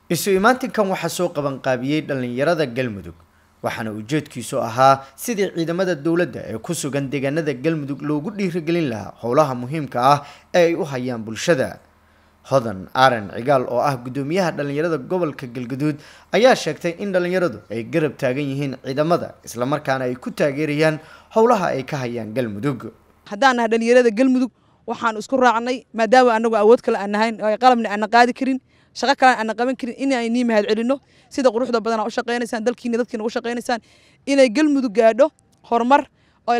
isu imaatinkan waxaa soo qabanqaabiyey dhallinyarada galmudug waxaana ujeedkiisu ahaa sidii ciidamada dowladda ee ku sugan deegaanada galmudug loogu dhiirigelin lahaa howlaha muhiimka ah ee ay u hayaan bulshada hodan aaran cigaal oo ah guddoomiyaha dhallinyarada gobolka galgaduud ayaa sheegtay in dhallinyaradu ay garab taagan yihiin ciidamada islamarkaana ay ku taageerayaan howlaha ay ka hayaan galmudug haddaan nahay dhallinyarada galmudug waxaan isku raacnay maadaama anagu awood kale aan nahayn qalabna aanna qaadi karin shaqo kale aanna qaban karin inay nii mahad celinno sida quruxda badan aa u shaqaynaysaan dalkiina dadkiina u shaqaynaysaan inay galmudug gaadho horumar oo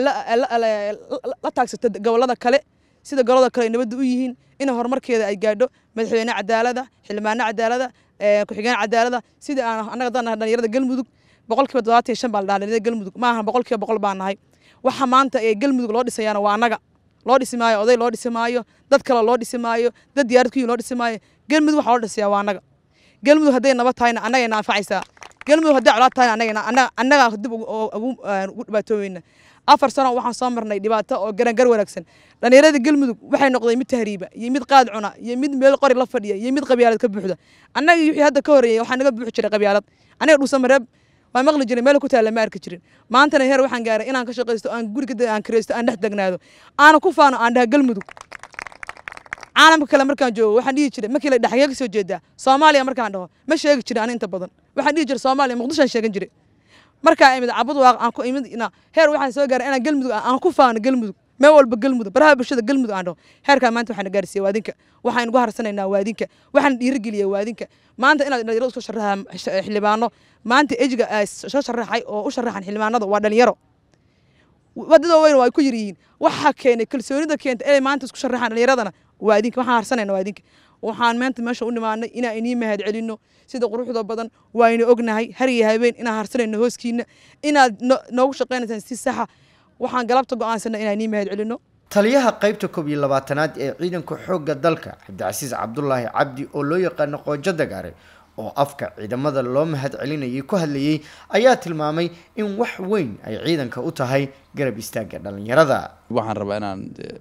la taagsato gobollada kale sida gobollada kale ay nabadda u yihiin in horumarkeeda ay gaadho madaxweyne cadaalada xildhibaano cadaalada ku-xigeen cadaalada sida aan annaga daan nahay dhallinyarada galmudug boqolkiiba toddobaatan iyo shan baa la dhaha dhallinyarada galmudug maaha boqolkiiba boqol baan nahay waxa maanta ee galmudug loo dhisayaana waa annaga loo dhisi maayo oday loo dhisi maayo dad kale loo dhisi maayo dad diyaarad ku yihin loo dhisi maayo galmudug waxaa loo dhisayaa waa annaga galmudug hadday nabad tahayna annagayna anfacaysaa galmudug hadday colaad tahayna annagayna annagaa dib ugu dhibaatooweyna afar sano waxaan soo marnay dhibaato oo garangar wanaagsan dhallinyarada galmudug waxay noqday mid tahriiba iyo mid qaad cuna iyo mid meel qori la fadhiya iyo mid qabyaalad ka buuxda annaga wixii hadda ka horeeyey waxaa naga buuxi jiray qabyaalad aniga dhuusamareeb waa maqli jiray meel ku taalla ma arki jirin maantana heer waxaan gaaray inaan ka shaqaysto aan guriga aan kiraysto aan dhex degnaado aana ku faano aan dhaha galmudug caalamka kale markaan joogo waxaan dhihi jiray markii la dhaxyee ka soo jeedaa soomaaliya markaan dhaho ma sheegi jirin ani inta badan waxaan dhihi jiray soomaaliya muqdishoan sheegan jiray markaa imid cabud waaq aan ku imid heer waxaan soo gaaray inaan galmudug aan ku faano galmudug meel walba galmudug baraha bulshada galmudug aan dhaho heerkaa maanta waxaan gaarsiiyey waadinka waxaan ugu harsanaynaa waadinka waxaan dhiirigeliya waadinka maanta inaad dhalinyaro soo sharaxa xildhibaano maanta ejiga soo sharaxay oo u sharaxan xildhibaanada waa dhalinyaro wadada weyn waa ku yar yihiin waxaa keenay kalsoonida keenta inay maanta isku sharaxaan dhalinyaradana waadinka waxaan harsanayna waadinka waxaan maanta meesha u nimaanay inaan inii mahad celinno sida quruxda badan waaynu ognahay har iyo habeen inaan harsanayno hooskiina inaad noogu shaqaynaysaan si saxa waxaan galabta go'aansanay inaan inii mahad celinno taliyaha qaybta koob iyo labaatanaad ee ciidanka xoogga dalka cabdicasiis cabdulaahi cabdi oo loo yaqaano qoojo dagaare oo afka ciidamada loo mahad celinayay ku hadlayay ayaa tilmaamay in wax weyn ay ciidanka u tahay garab istaagga dhallinyarada waxaan rabaa inaan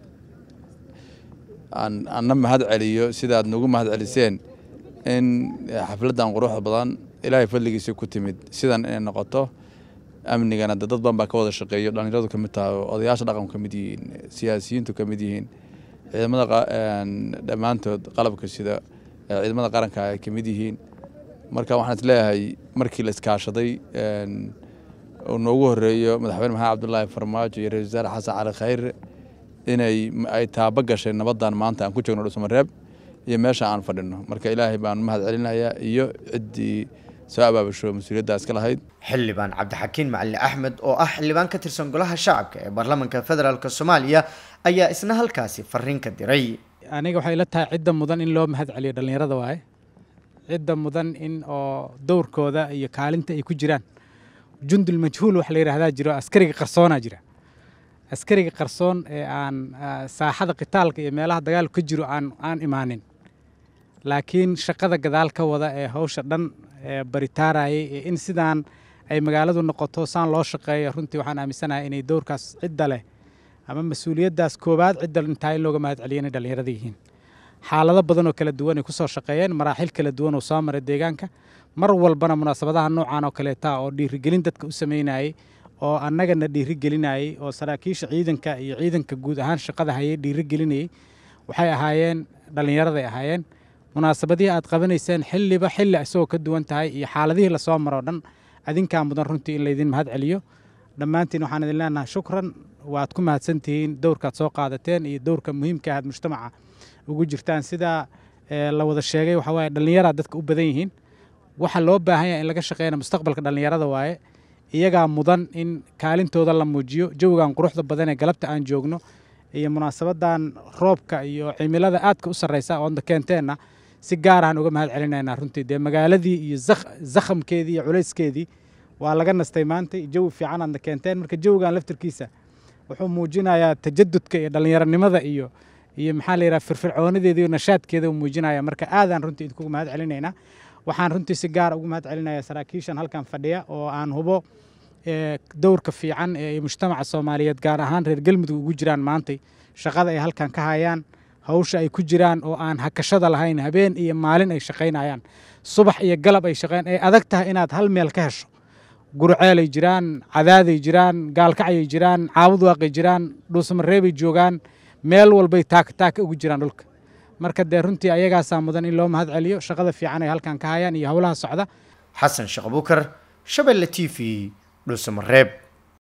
aan anna mahad celiyo sidaad nagu mahad celiseen in xafladdan quruxda badan ilaahay fadligiisa ku timid sidan inay noqoto amnigana dad badan baa ka wada shaqeeyo dhallinyaradu ka mid tahay odayaasha dhaqanku ka mid yihiin siyaasiyiintu ka mid yihiin ciidamada dhammaantood qalabka sida ciidamada qaranka ay ka mid yihiin marka waxaan isleeyahay markii la iskaashaday uu noogu horeeyo madaxweyne maxamed cabdulaahi farmaajo iyo ra-isul wasaare xasan cali khayre inay ay taaba gashay nabaddan maanta aan ku joogno dhusmareeb iyo meesha aan fadhino marka ilaahay baan mahad celinayaa iyo ciddii soo abaabasho mas-uuliyaddaa iska lahayd xildhibaan cabdixakiin macali axmed oo ah xildhibaan ka tirsan golaha shacabka ee baarlamaanka federaalk soomaaliya ayaa isna halkaasi fariin ka diray aniga waxay ila tahay cidda mudan in loo mahad celiyo dhallinyarada waaye cidda mudan in oo dowrkooda iyo kaalinta ay ku jiraan jundul majhuul wax la yidhaahdaa jiro askariga qarsoonaa jira askariga qarsoon ee aan saaxada qitaalka iyo meelaha dagaalku ka jiro aan aan imaanin laakiin shaqada gadaal ka wada ee hawsha dhan ee baritaarayay ee in sidaan ay magaaladu noqoto saan loo shaqeeyo runtii waxaan aaminsanahay inay dowrkaas cidda leh ama mas-uuliyaddaas koowaad cidda intaa in looga mahad celiyo inay dhallinyarada yihiin xaalado badan oo kala duwan ay ku soo shaqeeyeen maraaxil kala duwan oo soo maray deegaanka mar walbana munaasabadaha noocan oo kaleeta oo dhiirigelin dadka u sameynayay oo annagana dhiirigelinayay oo saraakiisha ciidanka iyo ciidanka guud ahaan shaqada hayay dhiirigelinayay waxay ahaayeen dhallinyaraday ahaayeen munaasabadihii aad qabanayseen xilliba xilli isagoo ka duwan tahay iyo xaaladihii lasoo maroo dhan adinkaa mudan runtii in laydin mahad celiyo dhammaantiin waxaan idin leenahay shukran waad ku mahadsantihiin dowrkaad soo qaadateen iyo dowrka muhiimka aad mujtamaca ugu jirtaan sidaa la wada sheegay waxaa waaye dhallinyaraa dadka u badan yihiin waxa loo baahan yahay in laga shaqeyna mustaqbalka dhallinyarada waaye iyagaa mudan in kaalintooda la muujiyo jawigan quruxda badan ee galabta aan joogno iyo munaasabadan roobka iyo cimilada aadka u sarreysa oonda keenteenna si gaar ahaan uga mahad celinaynaa runtii dee magaaladii iyo zakhamkeedii iyo culayskeedii waa laga nastay maanta jawi fiican aadna keenteen marka jawigan laftirkiisa wuxuu muujinayaa tajadudka iyo dhallinyaronimada iyo iyo maxaa la yidhaha firfircoonadeeda iyo nashaadkeeda uu muujinaya marka aadaan runtii idinkugu mahad celinaynaa waxaan runtii si gaara ugu mahad celinayaa saraakiishan halkan fadhiya oo aan hubo dowrka fiican ee mujtamaca soomaaliyeed gaar ahaan reer galmudug ugu jiraan maantay shaqada ay halkan ka hayaan hawsha ay ku jiraan oo aan hakashada lahayn habeen iyo maalin ay shaqaynayaan subax iyo galab ay shaqayn ay adag tahay inaad hal meel ka hesho gurceelay jiraan cadaaday jiraan gaalkacayay jiraan caabud waaqay jiraan dhuusamareebay joogaan meel walbay taaka taaka ugu jiraan dhulka marka dee runtii ayagaasaa mudan in loo mahad celiyo shaqada fiican ay halkan ka hayaan iyo howlaha socda xasan sheekh abuukar shabeelle t v dhuusamareeb